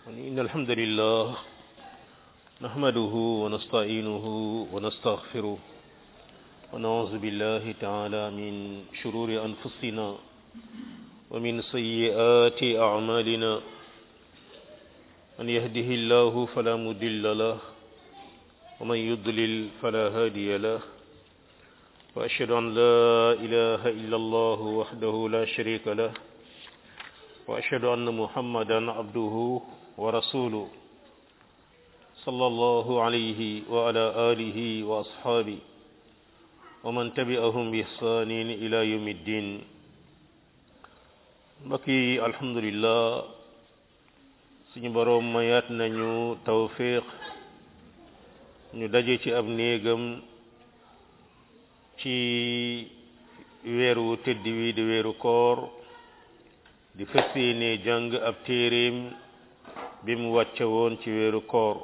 إن الحمد لله نحمده ونستعينه ونستغفره ونعوذ بالله تعالى من شرور أنفسنا ومن سيئات أعمالنا من يهده الله فلا مضل له ومن يضلل فلا هادي له وأشهد أن لا إله إلا الله وحده لا شريك له وأشهد أن محمدا عبده ورسوله صلى الله عليه وعلى آله وأصحابه ومن تبعهم بإحسان إلى يوم الدين mbokki alhamdulillah suñu boroom mayaat nañu tawfiq ñu daje ci ab néegam ci weeru tëdd wi di weeru koor di fas yéene jàng ab téeréem bi mu wàcce woon ci weeru koor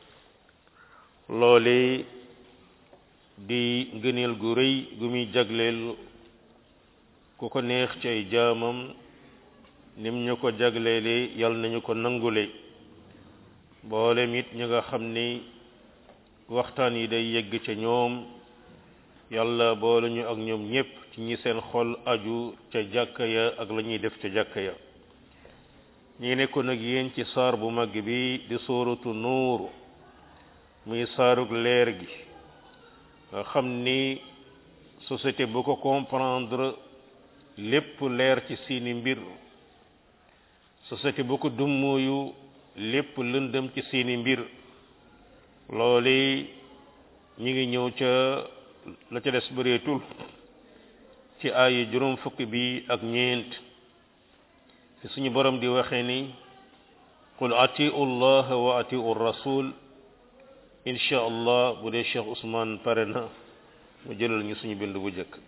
loole di ngëneel gu rëy gu muy jagleel ku ko neex ci ay jaamam nim ñu ko jagleele yal nañu ko nangule boolem it ñu nga xam ni waxtaan yi day yegg ca ñoom yàlla boole ñu ak ñoom ñépp ci ñi seen xol aju ca jàkka ya ak la ñuy def ca jàkka ya ñi nekkoon ak yéen ci saar bu mag bi di sóoratu nuur muy saarug leer gi nga xam ni société bu ko comprendre lépp leer ci seeni mbir société bu ko dummóoyu lépp lëndëm ci seeni mbir loole ñi ngi ñëw ca la ca des bëreetul ci aaya juróom fukk bi ak ñeent fi suñu borom di waxee ni qul atiu allah wa atiu rasul insha allah bu dee Cheikh Ousmane pare na mu jëlal ñu suñu bind bu jëkk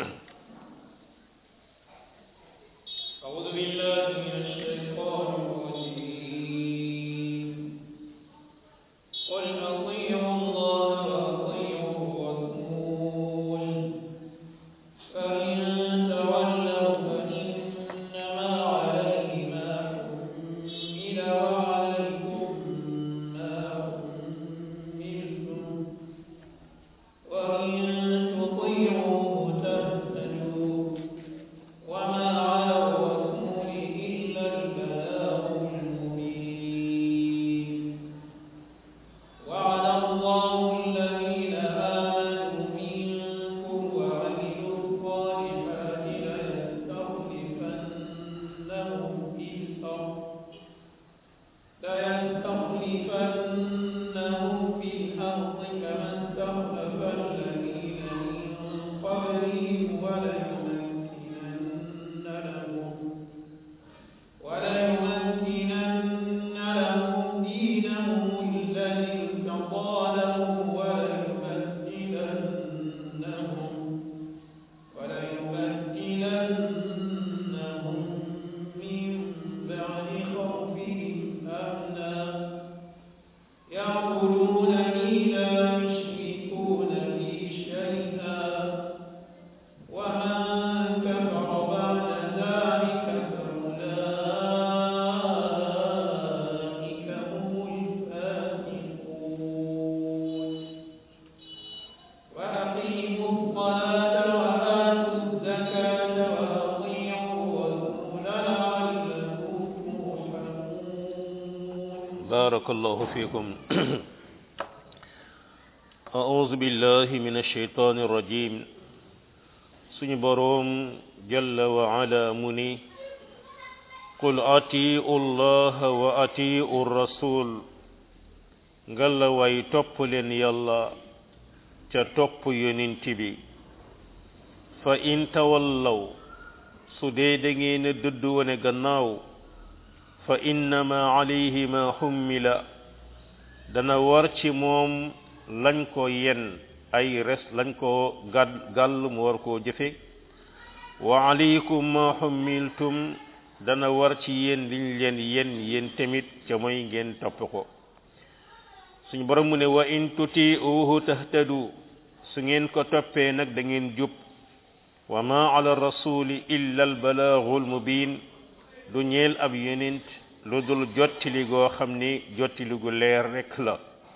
أعوذ بالله من الشيطان الرجيم قل أطيعوا الله وأطيعوا الرسول فإن تولوا فإنما عليه ما حمل وعليكم ما حملتم وإن تطيعوه تهتدوا وما على الرسول إلا البلاغ المبين وعلى الله الذين آمنوا منكم وعملوا الصالحات ليستخلفنهم في الأرض ليستخلفنهم في الأرض كما استخلف الذين من قبلهم وليمكنن لهم وليمكنن لهم دينهم الذي ارتضى لهم وليبدلنهم وليبدلنهم من بعد خوفهم أمنا يعبدونني لا يشركون بي شيئا ومن كفر بعد ذلك فأولئك هم الفاسقون وأقيموا الصلاة وآتوا الزكاة وأطيعوا الرسول لعلكم ترحمون بارك الله فيكم أعوذ بالله من الشيطان الرجيم suñu boroom jalla wa ala mu ni qul atiu llaha wa atiu rasul ngalla way topp leen yàlla ca topp yonent bi fa in tawallaw su dee da ngeen a dëdd wone gannaaw fa innama alayhi ma xummila dana war ci moom lañ ko yen ay res lañ ko gàll gàll mu war koo jëfe wa alaykum ma xummiltum dana war ci yéen liñ leen yen yéen tamit ca mooy ngeen topp ko suñu borom mu ne wa in tuti'uhu tahtadu su ngeen ko toppee nag da ngeen jub wa ma ala rasuli illa al balaagul mubin du ñeel ab yonent lu dul jottili goo xam ni jottili gu leer rekk la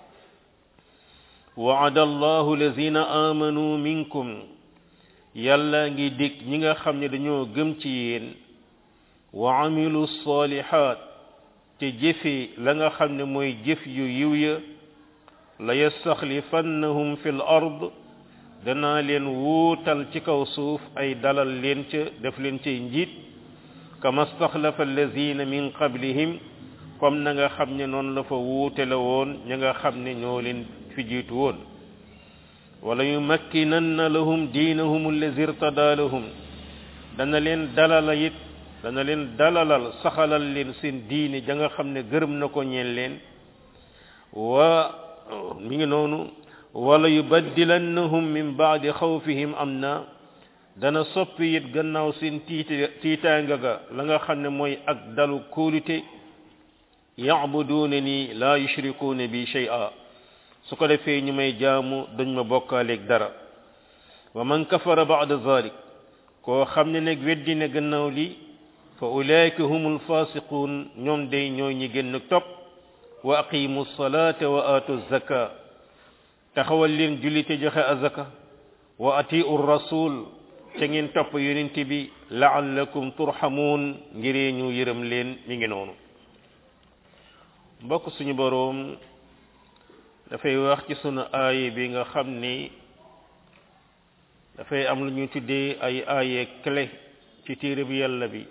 waada allahu lazina amanu minkum yàlla ngi dig ñi nga xam ne dañoo gëm ci yéen wa amilu salihat te jëfe la nga xam ne mooy jëf yu yiw ya la yastaxlifannahum fi l ard danaa leen wuutal ci kaw suuf ay dalal leen ca def leen cay njiit kama staxlafa allazina min qablihim comme na nga xam ne noonu la fa wuute la woon ña nga xam ne ñoo leen fi jiitu woon wala yumakkinanna lahum diinahum allazi irtada lahum dana leen dalala it dana leen dalalal saxalal leen seen diine ja nga xam ne gërëm na ko ñeen leen wa mi ngi noonu wala yubaddilannahum min baadi xawfihim am na dana soppi it gannaaw seen tiita tiitaanga ga la nga xam ne mooy ak dalu kóolute yacbuduuna ni laa yushrikuuna bi shay'a su ko defee ñu may jaamu dañ ma bokkaaleeg dara wa man kafara ba'da zalik koo xam ne nag weddi na gannaaw li fa ulaika humul fasiqun ñoom day ñooy ñi génn topp wa aqimu salata wa atu zaka taxawal leen julli te joxe azaka wa atiu rasul ca ngeen topp yonent bi la'allakum turhamun ngiree ñu yërëm leen mi ngi noonu mbokk suñu boroom dafay wax ci sunu aaye bi nga xam ni dafay am lu ñu tuddee ay aaye clé ci téere bi yàlla bi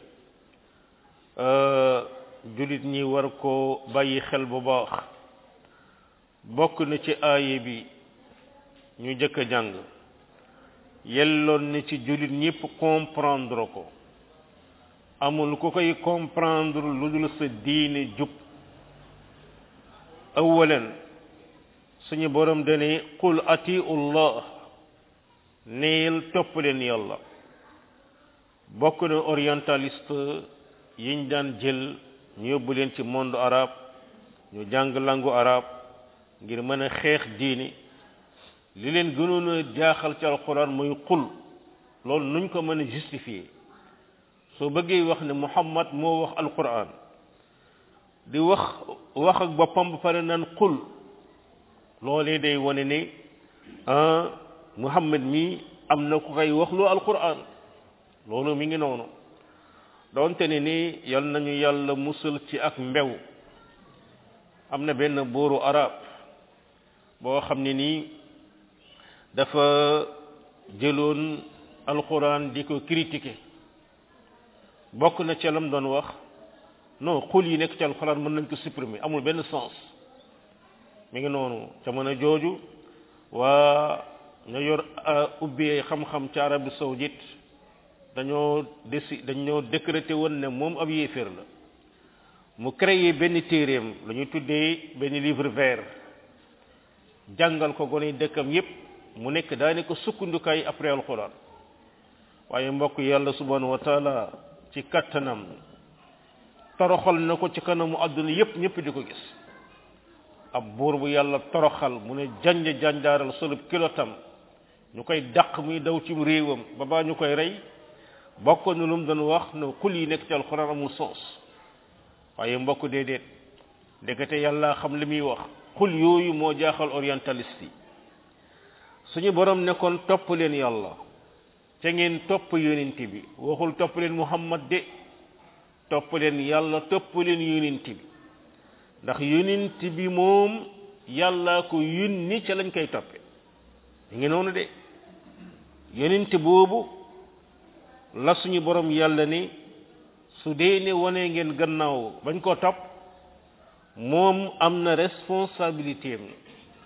jullit ñi war ko bàyyi xel bu baax bokk na ci aaye bi ñu jëkk a jàng yelloon na ci jullit ñépp comprendre ko amul ku koy comprendre lu dul sa diine jub awalan suñu borom dane qul atiu llah neel topp leen yàlla bokk na orientaliste yiñ daan jël ñu yóbbu leen ci monde arabe ñu jàng langu arabe ngir mën a xeex diini li leen gënoon a jaaxal ci alquran muy qul loolu nuñ ko mën a justifier soo bëggee wax ne muhammad moo wax alquran di wax wax ak boppam ba pare naan qul loolee day wane ne ah muhammad mi am na ku koy wax lu alquran loolu mi ngi noonu doonte ne ni yal nañu yàlla musul ci ak mbew am na benn buuru arab boo xam ne nii dafa jëloon alquran di ko critiquer bokk na ca lam doon wax non xul yi nekk ci alquran mën nañ ko supprimer amul benn sens mi ngi noonu jamono jooju waa ña yor ubbi xam-xam ci Arabie saoudite dañoo déci dañoo décrété woon ne moom ab yéeféer la mu créé benn téeréem la ñuy tuddee benn livre vert jàngal ko gone dëkkam yépp mu nekk daane ko sukkandukaay après alquran waaye mbokk yàlla subhanahu wa taala ci kattanam toroxal na ko ci kanamu àdduna yépp ñëpp di ko gis ab buur bu yàlla toroxal mu ne janj janjaaral solub kilotam ñu koy dàq muy daw ci réewam ba baa ñu koy rey bokk na lu mu doon wax ne xul yi nekk ci alxuraan amul sens waaye mbokk déedéet ndekete yàlla xam li muy wax xul yooyu moo jaaxal orientaliste yi suñu borom nekkoon topp leen yàlla te ngeen topp yonent bi waxul topp leen muhammad de topp leen yàlla topp leen yonent bi ndax yonent bi moom yàlla ko yónni ca lañ koy toppe ñu ngi noonu de yonent boobu la suñu borom yàlla ni su dee ne wane ngeen gannaaw bañ ko topp moom am na responsabilité am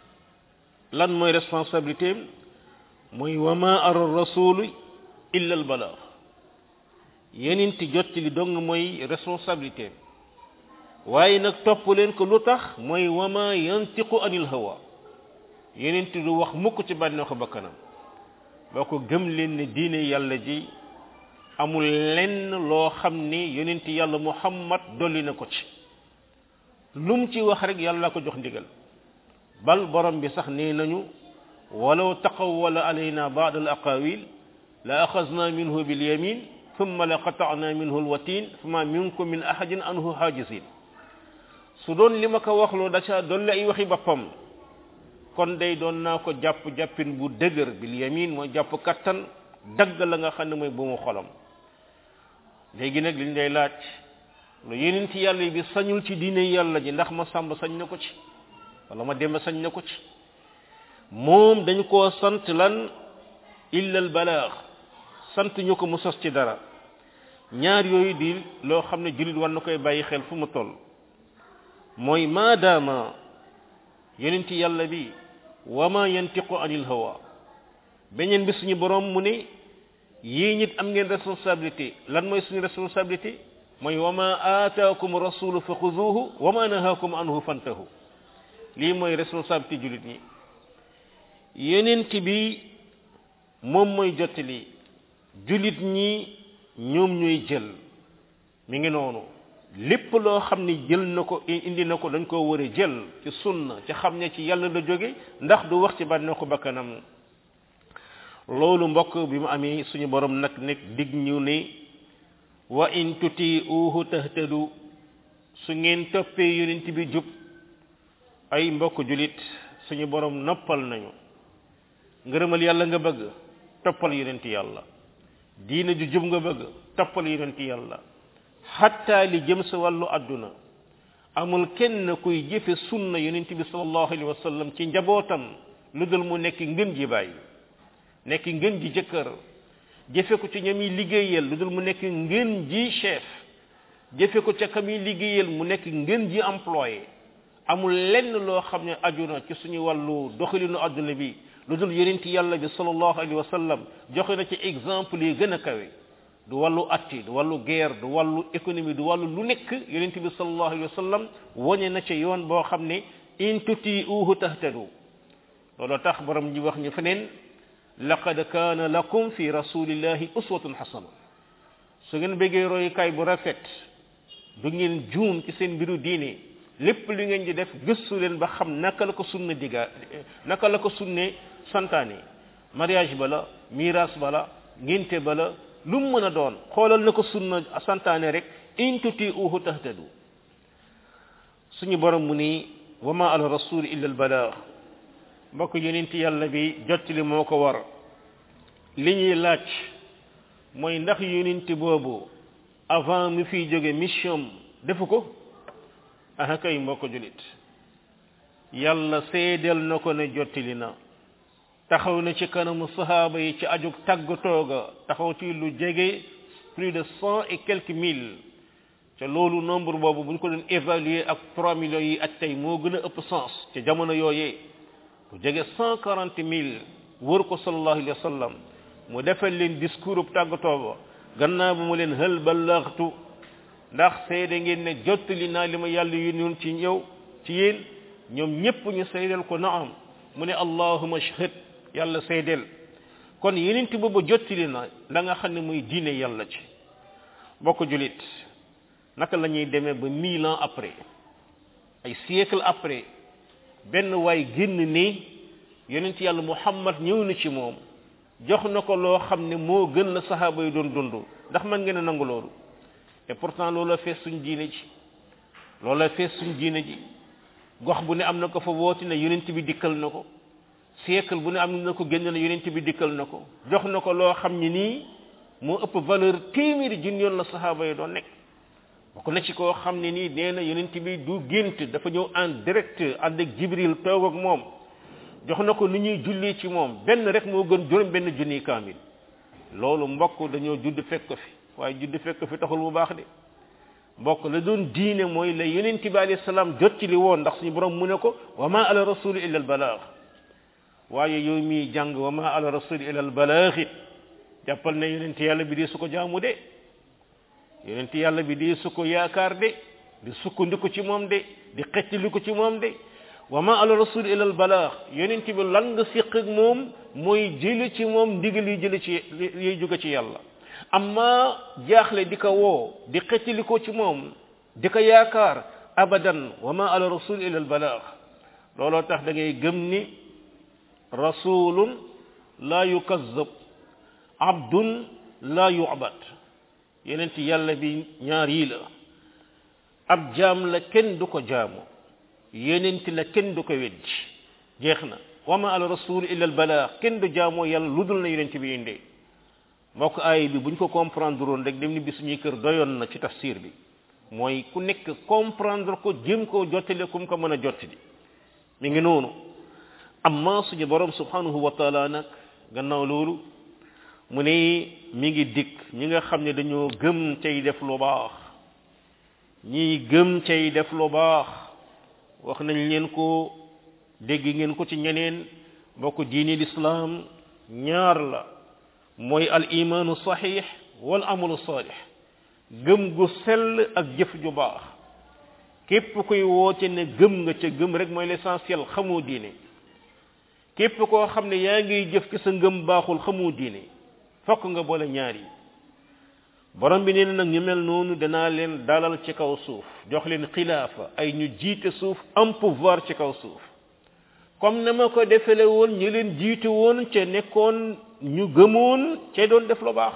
lan mooy responsabilité am mooy wama ara rasulu illa al balagh yonent jot li dong mooy responsabilité am waaye nag topp leen ko lu tax mooy wama yantiqu anil hawa yonent du wax mukk ci bànneexu bakkanam boo ko gëm leen ne diine yàlla ji amul lenn loo xam ni yonent yàlla muhammad dolli na ko ci lum ci wax rek yàlla ko jox ndigal bal borom bi sax nee nañu walaw taqawwala alayna ba'd al aqawil la axazna minhu bil yamin thumma la qata'na minhu al watin fama minkum min ahadin anhu hajizin su doon li ma ko waxloo da ca dolli ay waxi boppam kon day doon naa ko jàpp jàppin bu dëgër bil yamin mooy jàpp kattan dagg la nga xam ne mooy bu mu xolam léegi nag liñ lay laaj lu yeneen ci yàlla bi sañul ci diine yàlla ji ndax ma sàmb sañ na ko ci wala ma dem sañ na ko ci moom dañu koo sant lan illa al balaax sant ñu ko mu sos ci dara ñaar yooyu di loo xam ne jullit war na koy bàyyi xel fu mu toll mooy maadaama yonent yàlla bi wa ma yantiqu anil hawa beneen bi suñu borom mu ne yii nit am ngeen responsabilité lan mooy suñu responsabilité mooy wa ma aataakum rasulu fa xuduhu wa ma nahaakum anhu fantahu lii mooy responsabilité jullit ñi yonent bi moom mooy jottali jullit ñi ñoom ñooy jël mi ngi noonu lépp loo xam ni jël na ko indi na ko dañ koo war a jël ci sunna ci xam ne ci yàlla la jóge ndax du wax ci bànne ko bakkanam loolu mbokk bi mu amee suñu borom nag nekk dig ñu ne wa in tuti'uhu tahtadu su ngeen toppee yonent bi jub ay mbokk julit suñu borom noppal nañu ngërëmal yàlla nga bëgg toppal yonent yàlla diina ju jub nga bëgg toppal yonent yàlla xatta li jëm sa wàllu àdduna amul kenn kuy jëfe sunna yonent bi sallallahu alayhi wa sallam ci njabootam lu dul mu nekk ngën ji bàyyi nekk ngën ji jëkkër jëfe ko ci ñami liggéeyal lu dul mu nekk ngën ji chef jëfe ko ca kami liggéeyal mu nekk ngën ji employé amul lenn loo xam ne aju na ci suñu wàllu doxalinu àdduna bi lu dul yonent yàlla bi sallallahu alayhi wa sallam joxe na ci exemple yi gën a kawe du wàllu atti du wàllu guerre du wàllu économie du wàllu lu nekk yonent bi sallallahu alayhi wa sallam woñe na ci yoon boo xam ne in tuti'uhu tahtadu loolu tax borom ji wax ñu feneen laqad kaana lakum fi rasulillahi uswatun hasana su ngeen bëggee royukaay bu rafet du ngeen juum ci seen mbiru diine lépp li ngeen di def gëstu leen ba xam naka la ko sunna diga naka la ko sunne santaane mariage bala miraas bala ngénte bala lu mu mën a doon xoolal na ko sunna santaane rek in tuti'uhu tahtadu suñu borom mu ni wa ma ala rasul illa al balagh mbokk yonent yàlla bi jottali moo ko war li ñuy laaj mooy ndax yonent boobu avant mu fiy jóge mission defu ko aha kay mbokk julit yàlla seedeel na ko ne jottali na taxaw na ci kanamu sahaaba yi ci ajug tàggatoo ga taxaw ci lu jege plus de cent et quelques mille te loolu nombre boobu bu ñu ko doon évaluer ak trois millions yi ak tey moo gën a ëpp sens ci jamono yooyee bu jege cent quarante mille wër ko sallallahu alayhi wa sallam mu defal leen discours bu tàggatoo ba gannaaw bu mu leen hal ballaxtu ndax seede ngeen ne jottali naa li ma yàlla yónnoon ci ñëw ci yéen ñoom ñépp ñu seedeel ko naam mu ne allahuma shahid yàlla seedeel kon yeneen ti boobu jottali na la nga xam ne muy diine yàlla ci bokk julit naka la ñuy demee ba mille ans après ay siècle après benn waay génn ni yonent yàlla muhammad ñëw na ci moom jox na ko loo xam ne moo gën la saxaaba yi doon dund ndax man ngeen a nangu loolu et pourtant loola fees suñ diine ji loola fees suñ diine ji gox bu ne am na ko fa wooti ne yonent bi dikkal na ko siècle bu ne am na ko génn na yonent bi dikkal na ko jox na ko loo xam ne nii moo ëpp valeur téeméeri junni yoon la saxaaba yi doon nekk bokk na ci koo xam ne nii nee na yonent bi du gént dafa ñëw en direct ànd ak jibril toog ak moom jox na ko ni ñuy julli ci moom benn rek moo gën juróom benn junni kaamil loolu mbokk dañoo judd fekk ko fi waaye judd fekk ko fi taxul bu baax de mbokk la doon diine mooy la yonent bi alayhi salaam jot ci li woon ndax suñu borom mu ne ko wa ma ala rasul illa al balagh waaye yow miy jàng wa ma ala rasul illa al balagh it jàppal ne yonent yàlla bi di su ko jaamu de yonent yàlla bi di su ko yaakaar de di sukkandiku ci moom de di xettaliku ci moom de wa ma ala rasul ila al balagh yonent bi lan nga siq ak moom mooy jëli ci moom ndigal yi jëli ci yiy jóge ci yàlla amma jaaxle di ko woo di xettaliko ci moom di ko yaakaar abadan wa ma ala rasul ila al balagh looloo tax da ngay gëm ni rasulun la yukazzab abdun la yu'bad yonent yàlla bi ñaar yi la ab jaam la kenn du ko jaamu yenenti la kenn du ko weddi jeex na wa ma ala rasul illa al balaa kenn du jaamoo yàlla lu dul na yonent bi indee mbokk aay bi buñ ko comprendre woon rek dem ni bi suñuy kër doyoon na ci tafsir bi mooy ku nekk comprendre ko jëm koo jottale kum ko mën a jottali mi ngi noonu amma suñu borom subhanahu wa taala nag gannaaw loolu mu ne mi ngi dikk ñi nga xam ne dañoo gëm cay def lu baax ñiy gëm cay def lu baax wax nañ leen ko dégg ngeen ko ci ñeneen mbokk diini lislaam ñaar la mooy al imaanu saxiix wal amalu saalix gëm gu sell ak jëf ju baax képp kuy woote ne gëm nga ca gëm rek mooy l'essentiel xamoo diine képp koo xam ne yaa ngiy jëf ci sa ngëm baaxul xamoo diine fokk nga boole ñaar yi borom bi nee na nag ñu mel noonu danaa leen dalal ci kaw suuf jox leen xilaafa ay ñu jiite suuf am pouvoir ci kaw suuf comme na ma ko defele woon ñu leen jiite woon ca nekkoon ñu gëmoon ca doon def lu baax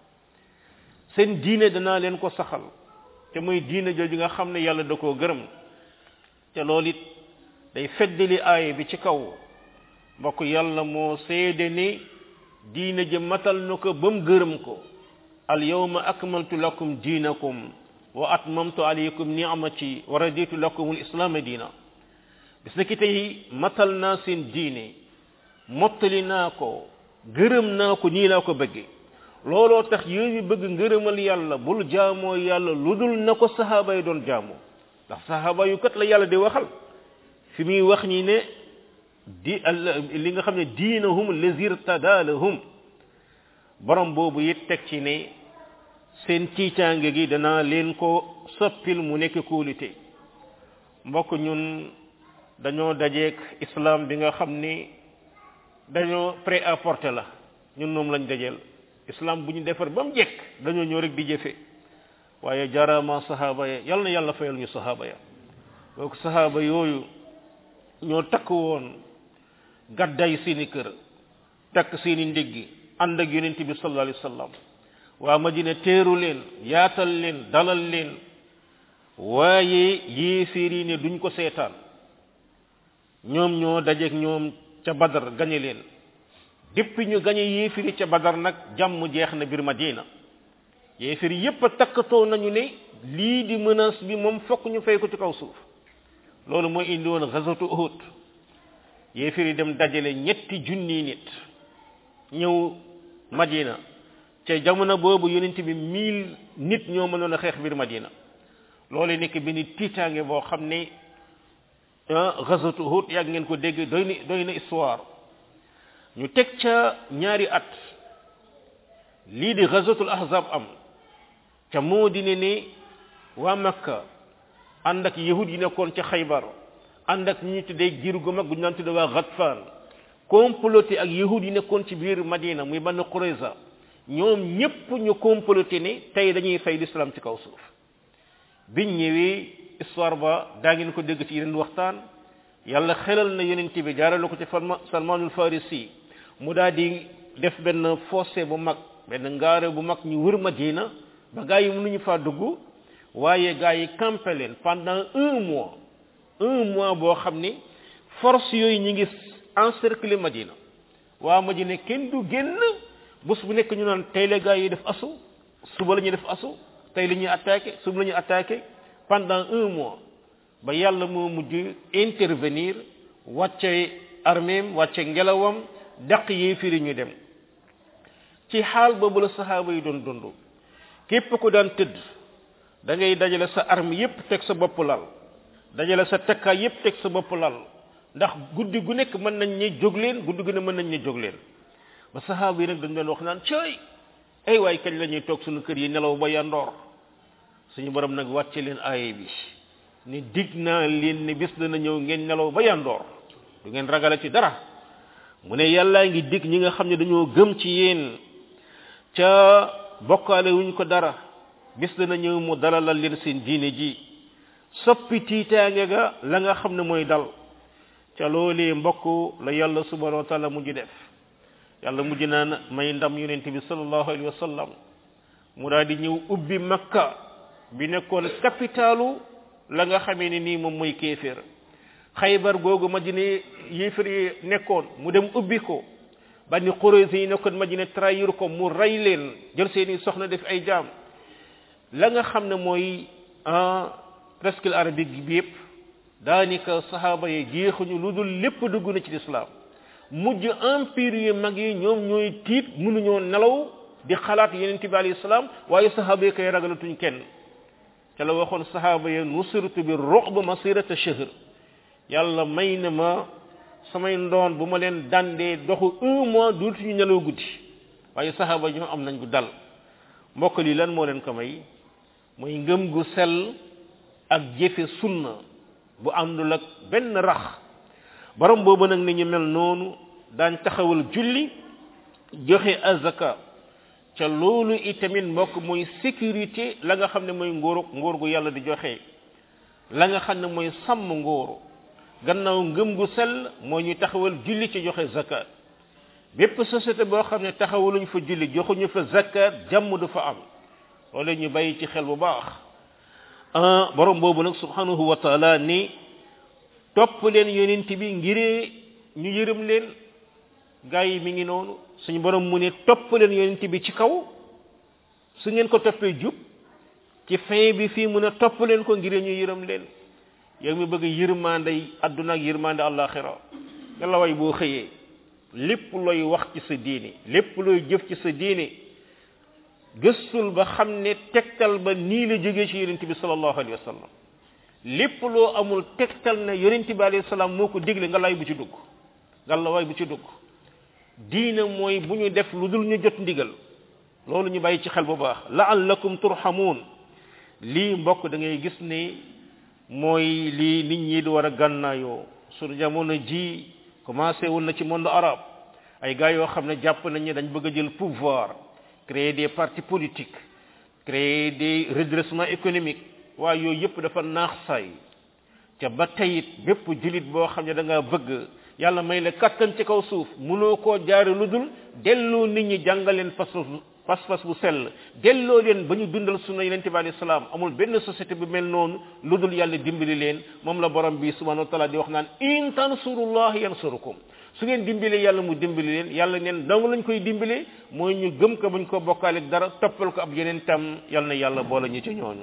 seen diine danaa leen ko saxal te muy diine jooju nga xam ne yàlla da koo gërëm te loolu it day feddali aaya bi ci kaw mbokk yàlla moo seede ni diine ji matal na ko ba mu gërëm ko al yawma akmaltu lakum diinakum wa atmamtu alaykum ni'mati wa raditu lakum al islaama diina bis na ki tey matal naa seen diine mottali naa ko gërëm naa ko nii laa ko bëgge looloo tax yéen bëgg ngërëmal yàlla bul jaamoo yàlla lu dul na ko sahaaba yi doon jaamoo ndax sahaaba yu kat la yàlla di waxal fi muy wax ñi ne di li nga xam ne diinahum lazir tadalahum borom boobu it teg ci ne seen tiitaange gi danaa leen ko soppil mu nekk kóolite mbokk ñun dañoo dajeek islam bi nga xam ni dañoo prêt à porter la ñun moom lañ dajeel islam bu ñu defar ba mu jekk dañoo ñëw rek di jëfe waaye jaaraama sahaaba ya yal na yàlla fayal ñu sahaaba ya donc sahaaba yooyu ñoo takk woon gàdday seeni kër takk seeni ndiggi ànd ak yonent bi sallallahu alayhi wa sallam waa madina teeru leen yaatal leen dalal leen waaye yéeféer yi ne duñ ko seetaan ñoom ñoo dajeek ñoom ca badar gañe leen depuis ñu gañe yéeféer yi ca badar nag jàmm jeex na biir madina yéeféer yépp a takkatoo nañu ne lii di menace bi moom fokk ñu fay ko ci kaw suuf loolu mooy indi woon ghazwatu uhud yéeféer yi dem dajale ñetti junni nit ñëw madina ca jamono boobu yonent bi mille nit ñoo mënoon a xeex biir madina loolu nekk benn tiitaange boo xam ne ghazwatu uhud yàgg ngeen ko dégg doy na doy na histoire ñu teg ca ñaari at lii di ghazwatul ahzab am ca moo di ne ne waa makka ànd ak yahud yi nekkoon ca xaybar ànd ak ñi tuddee giir gu mag gu ñu naan tudde waa Ghatfan comploté ak yahud yi nekkoon ci biir Madina muy Banu Qurayza ñoom ñépp ñu comploté ne tey dañuy fay l'islam ci kaw suuf biñ ñëwee histoire ba daa ngeen ko dégg ci yeneen waxtaan yàlla xelal na yonent bi jaarale ko ci Salmanul Farisi mu daal di def benn fossé bu mag benn ngaare bu mag ñu wër Madina ba gaa yi mënuñu faa dugg waaye gaa yi campé leen pendant un mois un mois boo xam ni force yooyu ñi ngi encercler Madina waa Madina kenn du génn bés bu nekk ñu naan tey la gaa yi def asu suba la ñuy def asu tey la ñuy attaqué suba la ñuy attaqué pendant un mois ba yàlla moo mujj intervenir wàcce arméem wàcce ngelawam daq yéefiri ñu dem ci xaal boobu la saxaaba yi doon dund képp ku daan tëdd da ngay dajale sa arme yépp teg sa bopp lal dajale sa takkaay yépp teg sa bopp lal ndax guddi gu nekk mën nañ ne jóg leen guddi gu ne mën nañ ne jóg leen ba saxaaba yi nag dañ doon wax naan cooy ay waay kañ la ñuy toog suñu kër yi nelaw ba yandoor suñu borom nag wàcce leen aaye bi ni dig naa leen ne bis dana ñëw ngeen nelaw ba yandoor du ngeen ragale ci dara mu ne yàllaa ngi dig ñi nga xam ne dañoo gëm ci yéen ca bokkaale wuñ ko dara bis dana ñëw mu dalalal leen seen diine ji soppi tiitaange ga la nga xam ne mooy dal ca loolee mbokk la yàlla subhanahu wa taala mujj def yàlla mujj naan may ndam yonent bi sallallahu alayhi wa sallam mu daal di ñëw ubbi makka bi nekkoon capitalu la nga xamee ni nii moom mooy kéeféer xaybar googu madina yéefar yi nekkoon mu dem ubbi ko bani Qurayza yi nekkoon madina trahir ko mu rey leen jël seeni soxna def ay jaam la nga xam ne mooy en presque arabique bi yëpp daanaka saxaaba yi jeexuñu lu dul lépp dugg na ci lislaam mujj empire yu mag yi ñoom ñooy tiit mënuñoo nelaw di xalaat yeneen bi alayhi salaam waaye saxaaba yi koy ragalatuñ kenn ca la waxoon saxaaba yi nusirtu bi ru'b masirata shahr yàlla may na ma samay ndoon bu ma leen dandee doxu un mois dootuñu nelaw guddi waaye saxaaba ñoo am nañ gu dal mbokk lii lan moo leen ko may mooy ngëm gu sell ak jëfe sunna bu àndul ak benn rax borom boobu nag ni ñu mel noonu daan taxawal julli joxe azaka ca loolu itamit mbokk mooy sécurité la nga xam ne mooy nguuru nguur gu yàlla di joxe la nga xam ne mooy sàmm nguuru gannaaw ngëm gu sell moo ñu taxawal julli ci joxe zakat bépp société boo xam ne taxawaluñ fa julli joxuñu fa zakat jàmm du fa am loolu ñu bàyyi ci xel bu baax borom boobu nag subhanahu wa taala ni topp leen yonent bi ngiree ñu yërëm leen gaa yi mi ngi noonu suñu borom mu ne topp leen yonent bi ci kaw su ngeen ko toppee jub ci fin bi fii mu ne topp leen ko ngiree ñu yërëm leen yow mi bëgg yërmande adduna ak yërmande àllaaxira nga la way boo xëyee lépp looy wax ci sa diine lépp looy jëf ci sa diine gëstul ba xam ne tegtal ba nii la jógee ci yonent bi sallallahu alayhi wa sallam lépp loo amul tegtal ne yonent bi alayhi salaam moo ko digle nga lay bu ci dugg nga la way bu ci dugg diine mooy bu ñu def lu dul ñu jot ndigal loolu ñu bàyyi ci xel bu baax la'allakum turhamun lii mbokk da ngay gis ne mooy lii nit ñi di war a gànnaayoo suñu jamono ji commencé wul na ci monde arabe ay gars yoo xam ne jàpp nañ ne dañ bëgg a jël pouvoir créer des partis politiques créer des redressements économiques waaye yooyu yëpp dafa naax saay ca ba tayit bépp julit boo xam ne da ngaa bëgg yàlla may la kattan ci kaw suuf mënoo koo jaare lu dul delloo nit ñi jàngaleen pas pas-pas bu sell delloo leen ba ñu dundal sunna yonent bi alayhi salaam amul benn société bu mel noonu lu dul yàlla dimbali leen moom la borom bi subhanahu wa taala di wax naan in tansurullah yansurukum su ngeen dimbalee yàlla mu dimbali leen yàlla neen dong lañ koy dimbalee mooy ñu gëm ko buñ ko bokkaale dara toppal ko ab yeneen tam yal na yàlla boole ñu ci ñooñu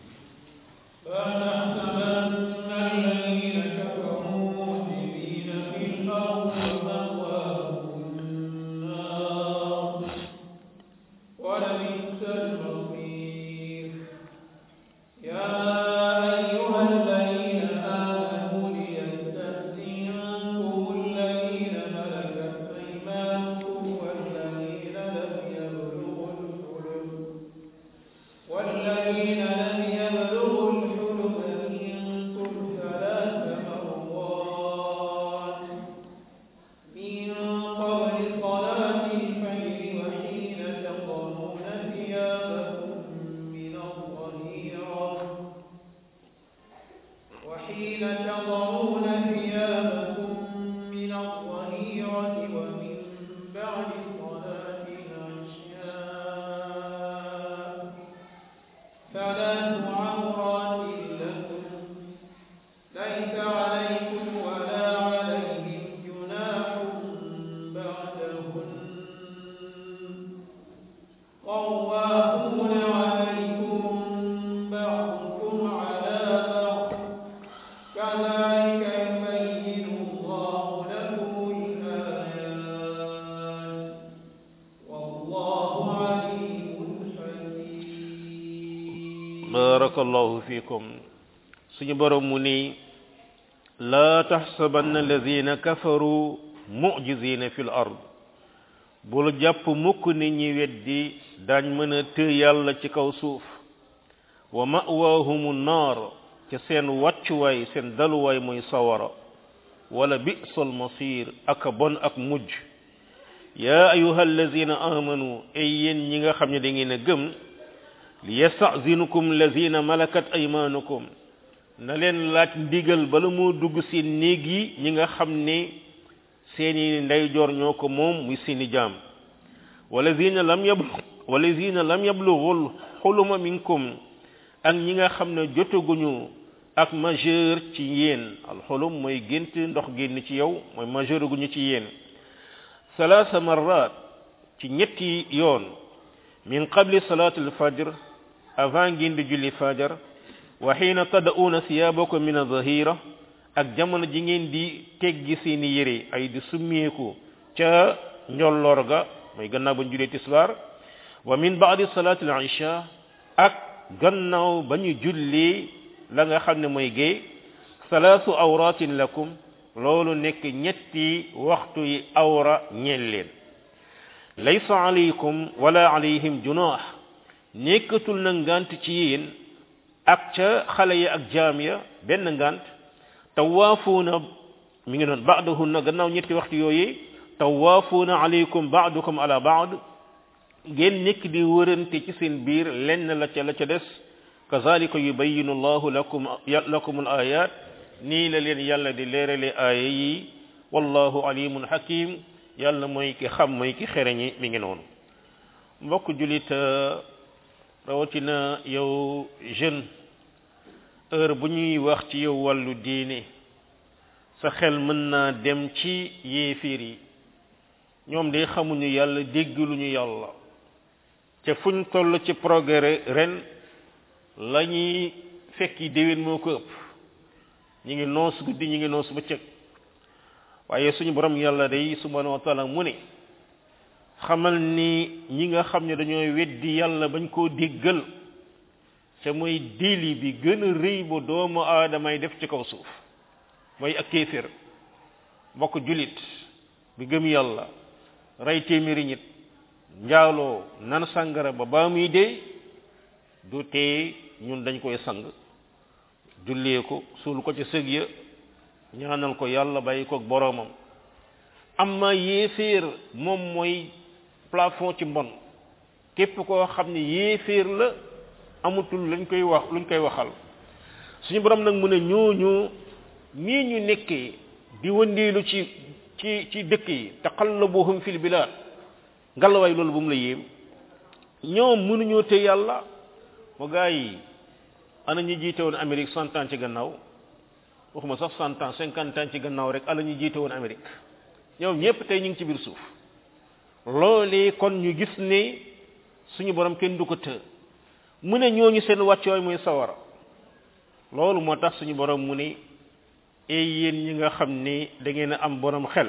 barakallahu fikum suñu borom mu ni laa taxsabanna alladina kafaru mujizina fi l ard bul jàpp mukk ni ñi weddi daañ mën a të yàlla ci kaw suuf wa ma'wahumu naar ca seen wàccuwaay seen daluwaay mooy sawara wala bi'sal masir aka bon ak mujj yaa ayuha alladina amanu ay yéen ñi nga xam ne da ngeen a gëm li yastazinukum lazina malakat aymanukum na leen laaj ndigal bala moo dugg seen néeg yi ñi nga xam ne seeni ndeyjoor ñoo ko moom muy seeni jaam walazina lam yab walazina lam yablughul xuluma minkum ak ñi nga xam ne jotaguñu ak majeur ci yéen alxulum mooy gént ndox génn ci yow mooy majeur gu ñu ci yéen salaasa marrat ci ñetti yoon min qabli salati alfajr avant ngeen di julli fajar wa xiina tada'uuna thiyaabakum min adh-dhahira ak jamono ji ngeen di teggi seeni yére ay di summeeku ca njolloor ga mooy gannaaw ba ñu julee tisbaar wa min ba'di salati al-isha ak gannaaw ba ñu julli la nga xam ne mooy géey salaasu awratin lakum loolu nekk ñetti waxtu yi awra ñeel leen laysa alaykum wala alayhim junaax nekkatul na ngant ci yéen ak ca xale ya ak jaam ya benn ngant tawaafuuna mi ngi noon baadahunna gannaaw ñetti waxtu yooyu tawaafuuna alaykum baadukum ala baad ngeen nekk di wërante ci seen biir lenn la ca la ca des kazalika yubayinu allahu lakum lakum al ayat nii la leen yàlla di leerale aaya yi wallahu alimun hakim yàlla mooy ki xam mooy ki xereñi mi ngi noonu mbokk julit rawatina yow jeune heure bu ñuy wax ci yow wàllu diine sa xel mën naa dem ci yéefiir yi ñoom de xamuñu yàlla déggaluñu yàlla te fuñ toll ci progrès ren la ñuy fekki déwén moo ko ëpp ñi ngi noos guddi ñi ngi noos bëccëg waaye suñu borom yàlla day subhanahu wa taala mu ne xamal ni ñi nga xam ne dañoo weddi yàlla bañ koo déggal te mooy déli bi gën a rëy bu doomu aadamay def ci kaw suuf mooy ak kéefér mbokk julit bi gëm yàlla rey téeméeri nit njaaloo nan sàngara ba baa muy dee du tee ñun dañ koy sang jullee ko suul ko ci sëg ya ñaanal ko yàlla bàyyi ko boroomam amma yéeféer moom mooy plafond ci mbon képp koo xam ne yéeféer la amutul lañ koy wax luñ koy waxal suñu borom nag mu ne ñooñu nii ñu nekkee di wëndeelu ci ci ci dëkk yi taqallabuhum fil bilad ngalawaay loolu bu mu la yéem ñoom mënuñoo te yàlla mu gaa yi ana ñu jiite woon Amérique cent ans ci gannaaw waxuma sax cent ans cinquante ans ci gannaaw rek ana ñu jiite woon Amérique ñoom ñëpp tey ñu ngi ci biir suuf loolee kon ñu gis ne suñu borom kenn du ko të mu ne ñooñu seen wàccooy mooy sawara loolu moo tax suñu borom mu ne ey yéen ñi nga xam ne da ngeen a am borom xel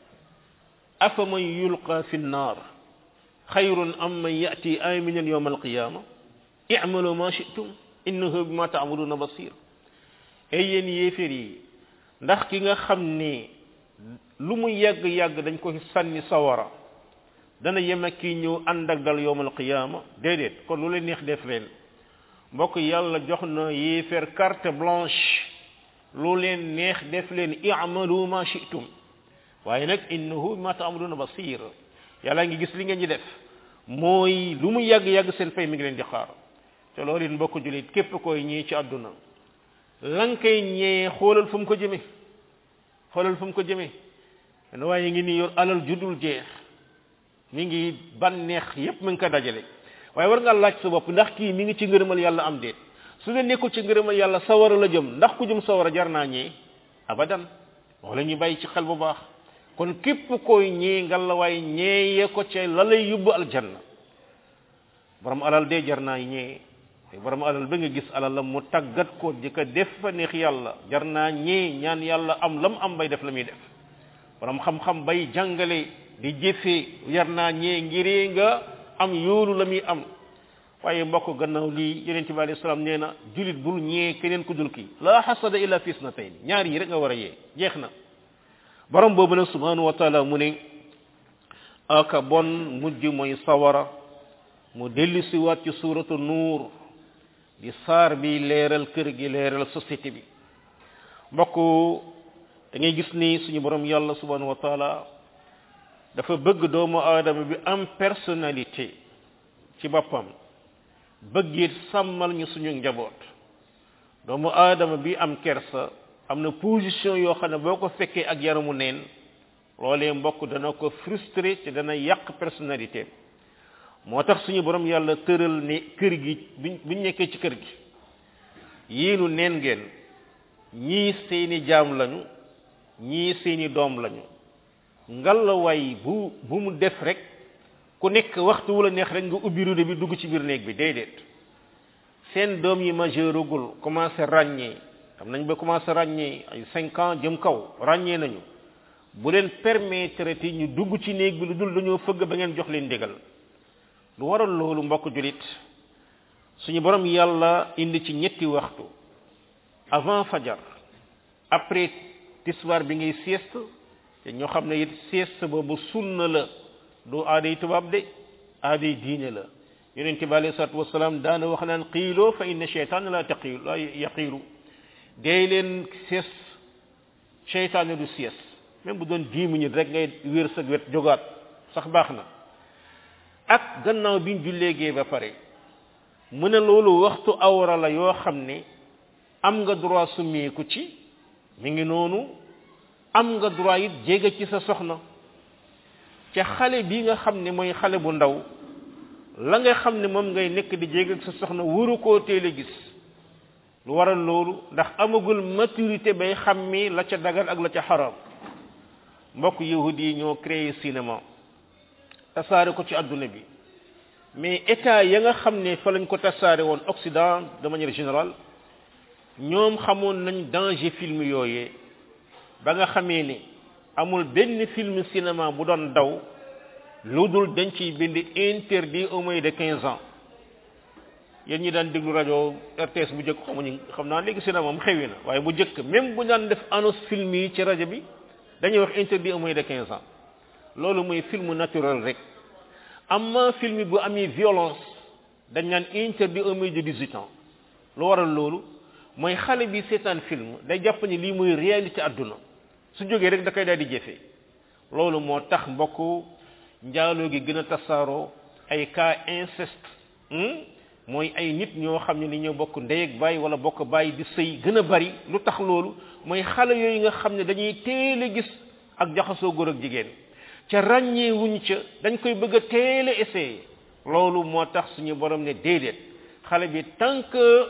afa man yulqa fi nnaar xayrun am man yati aminan yawma alqiyama i'malu ma shi'tum innahu bima ta'maluna basir ey yéen yéeféer yi ndax ki nga xam ne lu mu yàgg yàgg dañ ko sànni sawara dana yem ak kii ñëw ànd ak dal yawmal qiyaama déedéet kon lu leen neex def leen mbokk yàlla jox na yéeféer carte blanche lu leen neex def leen i'malu ma shi'tum waaye nag innahu bima ta'maluna basir yàlla ngi gis li ngeen ñi def mooy lu mu yàgg yàgg seen fay mi ngi leen di xaar te loolu it mbokk julit képp koy ñii ci àdduna lan koy ñee xoolal fu mu ko jëme xoolal fu mu ko jëme ne waaye ngi ni yor alal judul jeex mi ngi banneex yépp mi ngi ko dajale waaye war nga laaj sa bopp ndax kii mi ngi ci ngërëmal yàlla am déet su dee nekkul ci ngërëmal yàlla sawara la jëm ndax ku jëm sawara jar naa ñee abadan wala ñu bàyyi ci xel bu baax kon képp koy ñee ngalla waaye ñeeye ko ca la lay yóbbu aljanna borom alal dee jar naa ñee borom alal ba nga gis alal la mu tàggat ko di ko def fa neex yàlla jar naa ñee ñaan yàlla am lam am bay def la muy def borom xam-xam bay jàngale di jëfee jar naa ñee ngiree nga am yoolu la muy am waaye mbokk gannaaw lii yonente bi alayhi salaam nee na julit bul ñee keneen ku dul kii la xasada illa fis na tey ñaar yi rek nga war a yee jeex na borom boobu nag subhanahu wa taala mu ne aka bon mujj mooy sawara mu dellu si waat ci suuratu nuur di saar bi leeral kër gi leeral société bi mbokk da ngay gis ni suñu borom yàlla subhanahu wa taala dafa bëgg doomu aadama bi am personnalité ci boppam bëggit sàmmal ñu suñu njaboot doomu aadama bi am kersa am na position yoo xam ne boo ko fekkee ak yaramu neen loolee mbokk dana ko frustré te dana yàq personnalité moo tax suñu borom yàlla tëral ne kër gi buñ buñ nekkee ci kër gi yéenu neen ngeen ñii seeni jaam lañu ñii seeni doom lañu ngalawaay bu bu mu def rek ku nekk waxtu wu la neex rek nga ubbi rude bi dugg ci biir néeg bi déedéet seen doom yi majeurugul commencé ràññee xam nañ ba commencé ràññee ay cinq ans jëm kaw ràññee nañu bu leen permettre ti ñu dugg ci néeg bi lu dul dañoo fëgg ba ngeen jox leen ndigal lu waral loolu mbokk julit suñu borom yàlla indi ci ñetti waxtu avant fajar après tisbaar bi ngay sieste te ñoo xam ne it sieste boobu sunna la du aaday tubaab de aaday diine la yonent bi alayhi salaatu wasalaam daana wax naan qiiloo fa inna cheytaan la taqiilu la yaqiilu dee leen sieste cheytaan du sieste même bu doon dix minutes rek ngay wér sa wet jógaat sax baax na ak gannaaw biñ julleegee ba pare mu ne loolu waxtu awra la yoo xam ne am nga droit summeeku ci mi ngi noonu am nga droit it jege ci sa soxna ca xale bi nga xam ne mooy xale bu ndaw la nga xam ne moom ngay nekk di jege ak sa soxna wuru koo teel a gis lu waral loolu ndax amagul maturité bay xàmmi la ca dagan ak la ca xaram mbokk yahudi yi ñoo créé cinéma tasaare ko ci adduna bi mais état ya nga xam ne fa lañ ko tasaare woon Occident de manière générale ñoom xamoon nañ danger film yooyee ba nga xamee ni amul benn film cinéma bu doon daw lu dul dañ ciy bind interdit au moins de quinze ans yéen ñi daan déglu rajo RTS bu njëkk xamuñu xam naa léegi cinéma moom xewi na waaye bu njëkk même bu daan def annonce film yi ci rajo bi dañuy wax interdit au moins de quinze ans loolu mooy film naturel rek amma film bu amee violence dañ naan interdit au moins de dix-huit ans lu waral loolu mooy xale bi seetaan film day jàpp ni lii mooy réalité àdduna su jógee rek da koy daal di jëfee loolu moo tax mbokk njaaloo gi gën a tasaaroo ay cas inceste mooy ay nit ñoo xam ne ni ñoo bokk ndey ak baay wala bokk baay di sëy gën a bari lu tax loolu mooy xale yooyu nga xam ne dañuy teel a gis ak jaxasoo góor ak jigéen ca ràññee wuñ ca dañ koy bëgg a teel a essayer loolu moo tax suñu borom ne déedéet xale bi tant que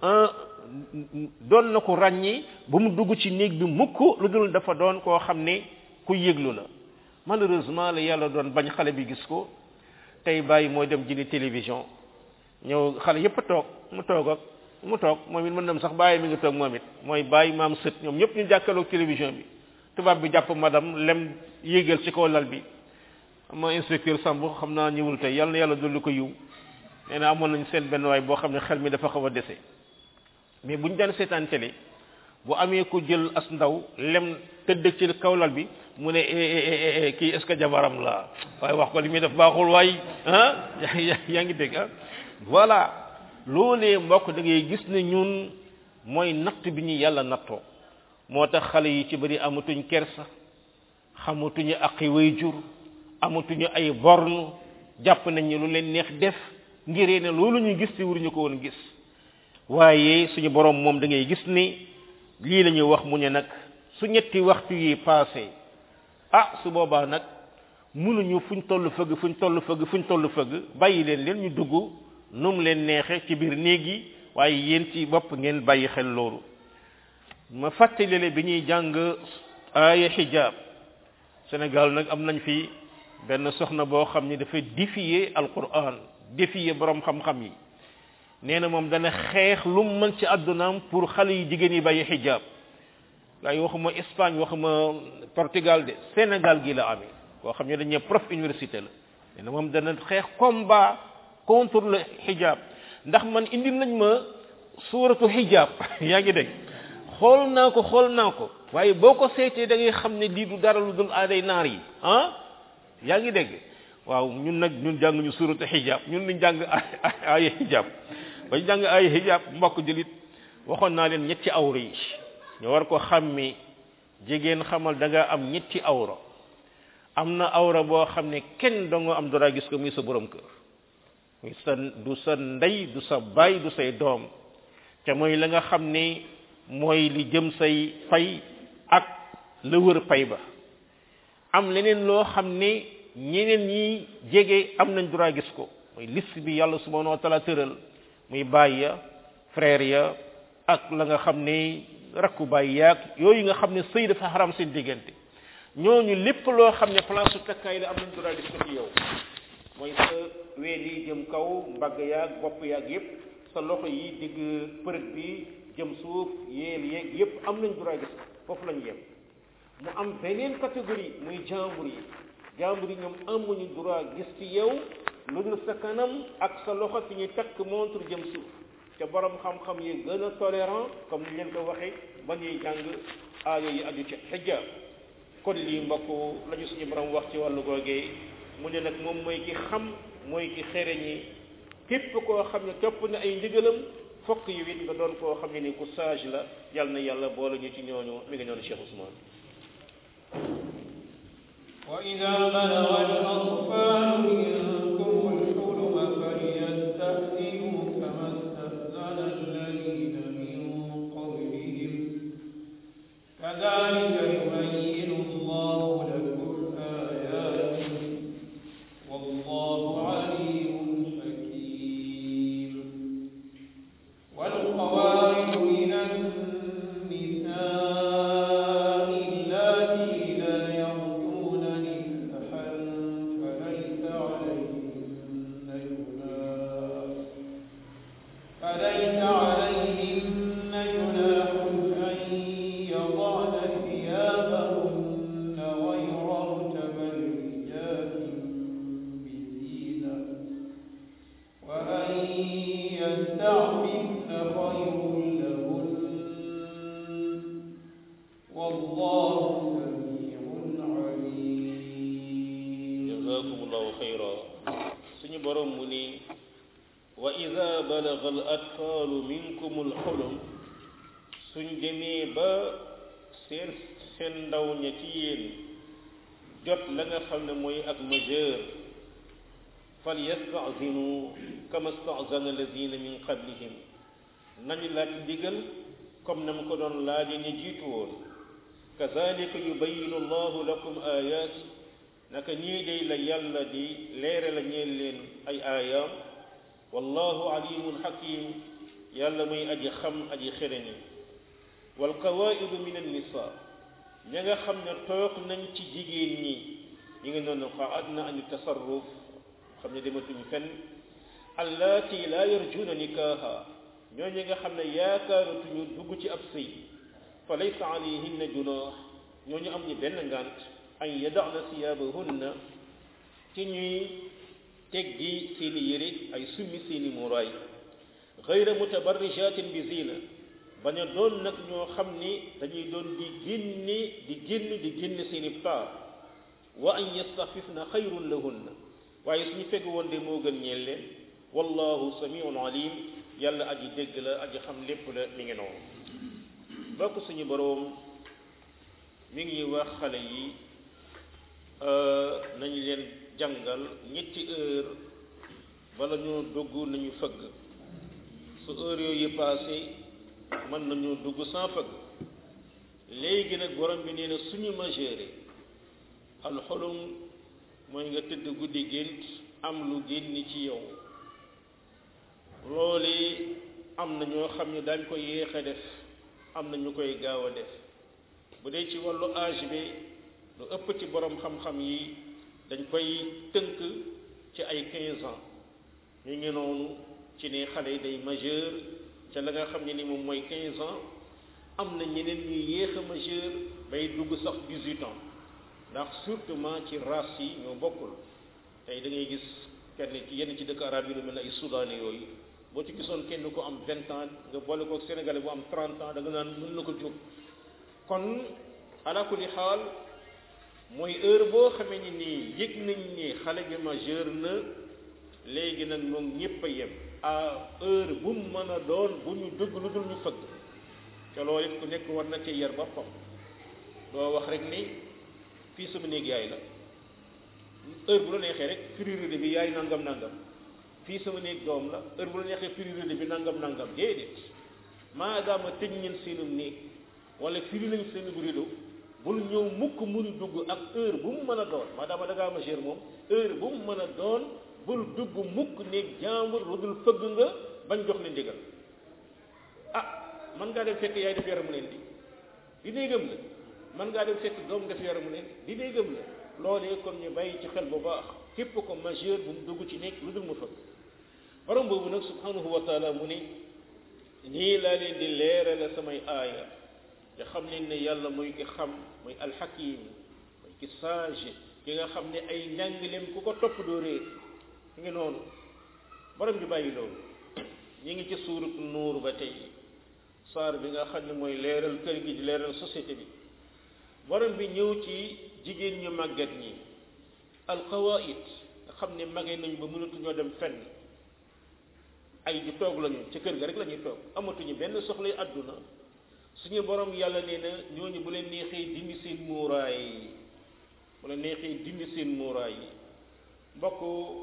doon na ko ràññi ba mu dugg ci néeg bi mukk lu dul dafa doon koo xam ne ku yëglu la malheureusement la yàlla doon bañ xale bi gis ko tey bàyyi mooy dem jëndi télévision ñëw xale yépp a toog mu toog ak mu toog moom it mën nam sax bàyyi mi ngi toog moom it mooy bàyyi maam sët ñoom ñëpp ñu jàkkaloog télévision bi tubaab bi jàpp madame lem yéegal ci kaw lal bi ma inspecteur Samb xam naa ñëwul tey yàlla na yàlla dolli ko yiw nee na amoon nañ seen benn waay boo xam ne xel mi dafa xaw a dese mais bu ñu daan seetaan télé bu amee ko jël as ndaw lem tëdd ci kaw lal bi mu ne kii est ce que jabaram la waaye wax ko li muy def baaxul waay ah yaa ngi dégg ah voilà loolee mbokk da ngay gis ne ñun mooy natt bi ñu yàlla nattoo moo tax xale yi ci bëri amatuñ kersa xamatuñu aqi way jur amatuñu ay borne jàpp nañ ne lu leen neex def ngiree ne loolu ñu gis te waruñu ko woon gis waaye suñu borom moom da ngay gis ni lii la ñuy wax mu ne nag su ñetti waxtu yi passé ah su boobaa nag mënuñu fuñ toll fëgg fuñ toll fëgg fuñ toll fëgg bàyyi leen leen ñu dugg nu mu leen neexe ci biir néeg yi waaye yéen ci bopp ngeen bàyyi xel loolu ma fàttalile bi ñuy jàng aaya xijaab Sénégal nag am nañ fi benn soxna boo xam ni dafa défier alquran défier borom xam-xam yi nee na moom dana xeex lu mu mën ci àddunaam pour xale yi jigéen yi bàyyi xijaab waaye waxuma Espagne waxuma Portugal de Sénégal gi la amee koo xam ne dañuy prof université la nee na moom dana xeex combat contre le xijaab ndax man indi nañ ma suuratu xijaab yaa ngi dégg xool naa ko xool naa ko waaye boo ko seetee da ngay xam ne lii du dara lu dul aaday naar yi ah yaa ngi dégg waaw ñun nag ñun jàng ñu suuratu xijaab ñun liñ jàng ay xijaab bañ jàng ay xijaab mbokk julit waxoon naa leen ñetti awra yi ñu war ko xàmmee jigéen xamal da nga am ñetti awra am na awra boo xam ne kenn doo nga am dara gis ko muy sa borom kër muy sa du sa ndey du sa baay du say doom te mooy la nga xam ne mooy li jëm say fay ak la wër pay ba am leneen loo xam ne ñeneen ñi jege am nañ droit gis ko mooy liste bi yàlla subhanahu wa taala tëral muy baay ya frère ya ak la nga xam ne rakku baay yaag yooyu nga xam ne sëy dafa xaram seen diggante ñooñu lépp loo xam ne place su takkaay la am nañ droit def ko ci yow mooy sa ween yi jëm kaw mbagg yaag bopp yaag yépp sa loxo yi digg përëg bi jëm suuf yéel yeeg yépp am nañ droit gis foofu lañ yem mu am beneen catégorie muy jàmbur yi jàmbur yi ñoom amuñu droit gis ci yow lu dul sa kanam ak sa loxo fi ñuy takk montre jëm suuf te borom xam-xam yi gën a tolérant comme ni leen ko waxee ba ñuy jàng aaya yi aju ci xijja kon lii mbokk la ñu suñu borom wax ci wàllu googee mu ne nag moom mooy ki xam mooy ki xereñi képp koo xam ne topp na ay ndigalam fokk yi it nga doon koo xam ne ni ku sage la yal na yàlla boole ñu ci ñooñu mi ngi noonu Cheikh Ousmane وإذا بلغ الأطفال منكم الحلم فليستأذنوا كما استأذن الذين من قبلهم كذلك يبين الله لكم آياته والله عليم حكيم والقواعد من النساء اللاتي لا يرجون نكاحا فليس عليهن جناح فليس عليهن جناح أن يضعن ثيابهن غير متبرجات بزينة وأن يستعففن خير لهن والله سميع عليم jazakumullahu xayra suñu borom mu ni wa ida balaga al atfaalu minkum al xulum suñ demee ba seen seen ndaw ña ci yéen jot la nga xam ne mooy ak majeur fal yastazinu kama stazana alladina min qablihim nañu laaj ndigal comme na mu ko doon laaje ñu jiitu woon kazalika yubayinu allahu lakum ayati naka ñii day la yàlla di leere la ñeel leen ay aayaam wallahu alimun hakim yàlla muy aji xam aji xereñi wal qawaidu min annisa ña nga xam ne toog nañ ci jigéen ñi ñi ngi noonu qaadna an tasarruf xam ne dematuñ fenn allati la yarjuna nikaha ñooñu nga xam ne yaakaaratuñu dugg ci ab sëy fa laysa alayhinna junah ñooñu am ñu benn ngant an yadana siyaabahunna ci ñuy teggi seeni yére ay summi seeni muraay gayra mutabarrijatin bi zina bañ a doon nag ñoo xam ni dañuy doon di génne di génn di génn seeni taar wa an yastafifna xayrun lahunna waaye suñu fegg woon de moo gën ñeel leen wallahu samiun alim yàlla aji dégg la aji xam lépp la mi ngi noonu bokk suñu boroom mi ngi wax xale yi nañu leen jàngal ñetti heure bala ñoo dugg nañu fëgg su heure yooyu passé mën nañu dugg sans fëgg léegi nag borom bi nee na suñu majeure alxolum mooy nga tëdd guddi gént am lu génn ci yow loolu am na ñoo xam ne dañ ko yéex a def am na ñu koy gaaw a def bu dee ci wàllu âge bi lu ëpp ci borom xam-xam yi dañ koy tënk ci ay 15 ans ñu ngi noonu ci ne xale yi day majeur ca la nga xam ne ni moom mooy 15 ans am na ñeneen ñuy yéex a majeur bay dugg sax 18 ans ndax surtout ci race yi ñoo bokkul tey da ngay gis kenn ci yenn ci dëkk arab yi lu mel ne ay soudan yooyu boo ci gisoon kenn ko am 20 ans nga boole ko sénégalais bu am 30 ans da nga naan mën na ko jóg kon ala kulli xaal mooy heure boo xamee ni nii yëg nañ ni xale bi majeur na léegi nag moom ñëpp a yem à heure bu mu mën a doon bu ñu dugg lu dul ñu fëgg te loolu it ku nekk war na ci yar boppam doo wax rek ni fii sama néeg yaay la heure bu la neexee rek priorité bi yaay nangam nangam fii sama néeg doom la heure bu la neexee priorité bi nangam nangam déedéet maadaama tëj ngeen seenum néeg wala firi nañ seen rido bul ñëw mukk mun dugg ak heure bu mu mën a doon maadaama da ngaa majeur moom heure bu mu mën a doon bul dugg mukk néeg jàmbur lu dul fëgg nga bañ jox la ndigal ah mën ngaa dem fekk yaay def yaramu neen di di néegam la mën ngaa dem fekk doom def yaramu neen di néegam la loolee kon ñu bàyyi ci xel bu baax képp ko majeur bu mu dugg ci nekk lu dul mu fëgg borom boobu nag subhanahu wa taala mu ni nii laa leen di leerale samay aaya te xam leen ne yàlla mooy ki xam mooy alxakim mooy ki sage ki nga xam ne ay njàngaleem ku ko topp doo réer ngi noonu borom bi bàyyi loolu ñi ngi ci suurat nuur ba tey saar bi nga xam ne mooy leeral kër gi di leeral société bi borom bi ñëw ci jigéen ñu màggat ñi alqawaid nga xam ne magee nañ ba mënatuñoo dem fenn ay di toog lañu ci kër ga rek la ñuy toog amatuñu benn soxlay àdduna suñu borom yàlla nee na ñooñu bu leen neexee dindi seen muuraay bu leen neexee dindi seen muuraay yi mbokk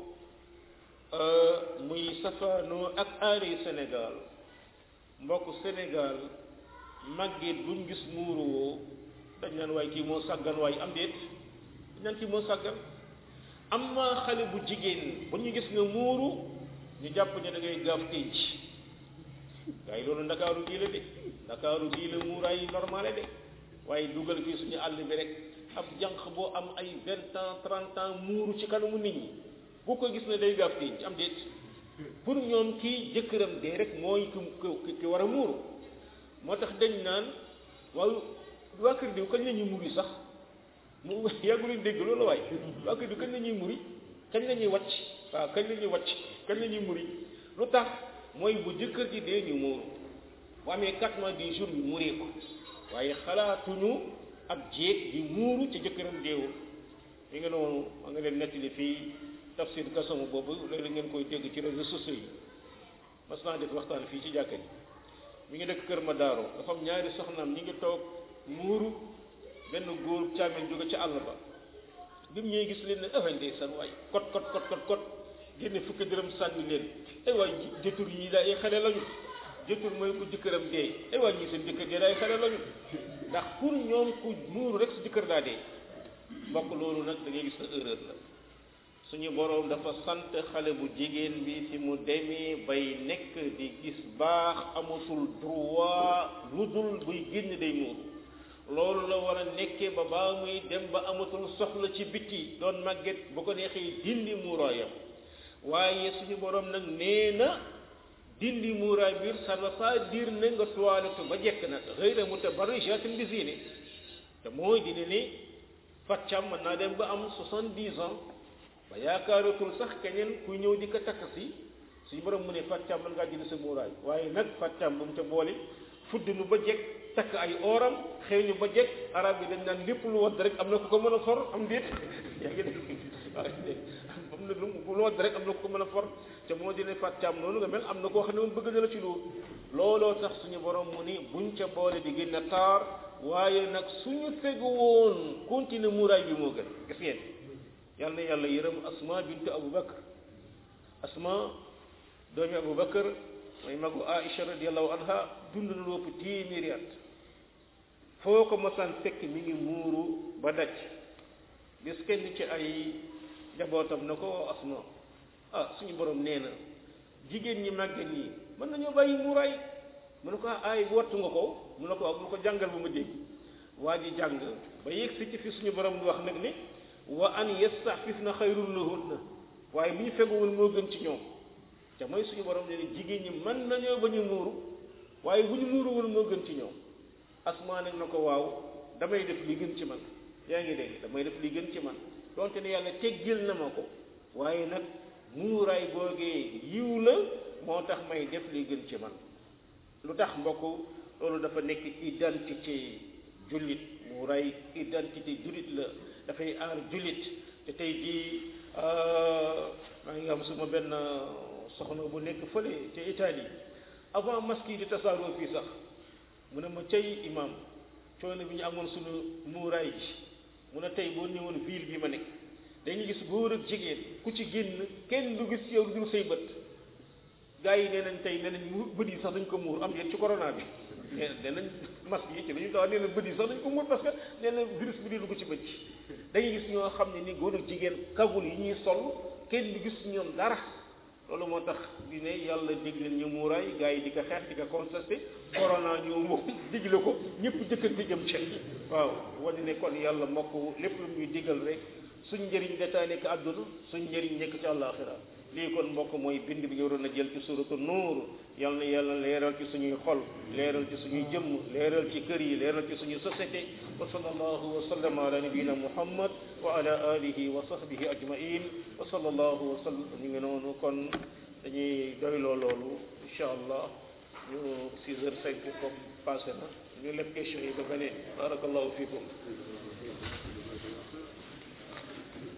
muy safaanoo ak aari Sénégal mbokk Sénégal màgget buñ gis muuru woo dañ naan waaye kii moo sàggan waaye am déet dañ naan kii moo sàggan am na xale bu jigéen bu ñu gis nga muuru ñu jàpp ne da ngay gaaf tënc gars yi loolu ndakaaru gii la de ndakaaru gii la muuraay yi normale de waaye dugal fii suñu àll bi rek ab jànq boo am ay vingt ans trente ans muuru ci kanamu nit ñi bu ko gis ne day gaaf tënc am déet pour ñoom kii jëkkëram dee rek mooy ki ki war a muuru moo tax dañ naan waaw waa kër diw kañ la ñuy muri sax mu yàggu leen dégg loolu waay waa kër diw kañ la ñuy muri kañ la ñuy wàcc waaw kañ la ñuy wàcc kañ la ñuy muri lu tax mooy bu jëkkër ji dee ñu muuru bu amee quatre mois dix jours ñu muree ko waaye xalaatuñu ab jéeg di muuru ci jëkkëram deewul mi nga noonu ma nga leen nettali fii tafsir kasamu boobu léeg-léeg ngeen koy dégg ci réseaux sociaux yi mas naa def waxtaan fii ci jàkka ji mi ngi dëkk kër ma daaro dafa am ñaari soxnaam ñi ngi toog muuru benn góor caamen jóge ci àll ba bi mu ñëwee gis leen ne ah ndeysaan waay kot kot kot kot kot génne fukki dërëm sànni leen ay waay jëtur yi daa ay xale lañu jëtur mooy ku jëkkëram dee ay waay ñii seen jëkkër dee daa ay xale lañu ndax pour ñoom ku muuru rek sa jëkkër daa dee mbokk loolu nag da ngay gis na erreur la suñu boroom dafa sant xale bu jigéen bi fi mu demee bay nekk di gis baax amatul droit lu dul buy génn day muuru loolu la war a nekkee ba baa muy dem ba amatul soxla ci biti doon màgget bu ko neexee dindi muuraayam waaye suñu boroom nag nee na dindi muuraay biir ça ne veut pas dire ne nga toilette ba jekk nag ghayra mutabarrijatin bi zine te mooy dina ni faccam mën naa dem ba am soixante-dix ans ba yaakaaratul sax keneen kuy ñëw di ko takk si suñu borom mu ne faccam mën ngaa jënd sa muuraay waaye nag faccam bu mu ca boole fudd nu ba jekk takk ay ooram xëy ñu ba jekk arab yi dañ naan lépp lu wadd rek am na ku ko mën a for am déet yaa ngi dégg waaw am na lu lu wadd rek am na ku ko mën a for te moo dina faccam noonu nga mel am na koo xam ne moom bëgg na la ci loolu looloo tax suñu borom mu ni buñ ca boole di gën a taar waaye nag suñu tegu woon continuer muuraay bi moo gën gis ngeen yàlla na yàlla yërëm asma bintu abu bakar asma doomi abu bakar mooy magu aïcha radiallahu anha dund na lu ëpp téeméeri at foo ko mosaan fekk mi ngi muuru ba daj bis kenn ci ay njabootam na ko asma ah suñu borom nee na jigéen ñi màgget ñi mën nañoo bàyyi muuraay mu ne ko ay wattu nga ko mu ne ko mu ne ko jàngal ba ma dégg waa ji jàng ba yegg si ci fi suñu borom di wax nag ni wa an yastafifna xayrun lahunna waaye bu ñu feguwul moo gën ci ñoom te mooy suñu borom ne ni jigéen ñi mën nañoo ba ñu muuru waaye bu ñu muuruwul moo gën ci ñoom asmaa nag na ko waaw damay def li gën ci man yaa ngi dégg damay def li gën ci man donte ne yàlla teggil na ma ko waaye nag muuraay googee yiw la moo tax may def li gën ci man lu tax mbokk loolu dafa nekk identité jullit muuraay identité jullit la dafay aar jullit te tey jii maa ngi am suma benn soxna bu nekk fële ca Italie avant masque yi di tasaaroo fii sax mu ne ma cay imam coono bi ñu amoon suñu muuraay ji mu ne tey boo ñëwoon ville bi ma nekk dañuy gis góor ak jigéen ku ci génn kenn du gis yow dul say bët gars yi nee nañ tey nee nañ mu bët yi sax dañ ko muur am yéen ci corona bi nee nee nañ masque yi ci dañuy taw nee na bët yi sax dañ ko muur parce que nee na virus bi di dugg ci bët yi dañuy gis ñoo xam ne ni góor ak jigéen kagul yi ñuy sol kenn du gis ñoom dara loolu moo tax di ne yàlla digle ñu muuraay gars yi di ko xeex di ko contesté corona ñëw moom digle ko ñëpp jëkkante jëm ci waaw wane ne kon yàlla mbokk lépp lu muy digal rek suñ njëriñ dataa nekk àdduna suñ njëriñ nekk ci àllaaxira lii kon mbokk mooy bind bi ñu waroon a jël ci suratu nuur yal na yàlla leeral ci suñuy xol leeral ci suñuy jëmm leeral ci kër yi leeral ci suñuy société wa sallallahu wa sallam ala nabiyina muhammad wa ala alihi wa sahbihi ajmain wa sallallahu wa sallam ñu ngi noonu kon dañuy doyloo loolu incha allah ñu six heures cinq comme passé na ñu leb question yi ba beneen barakallahu fikum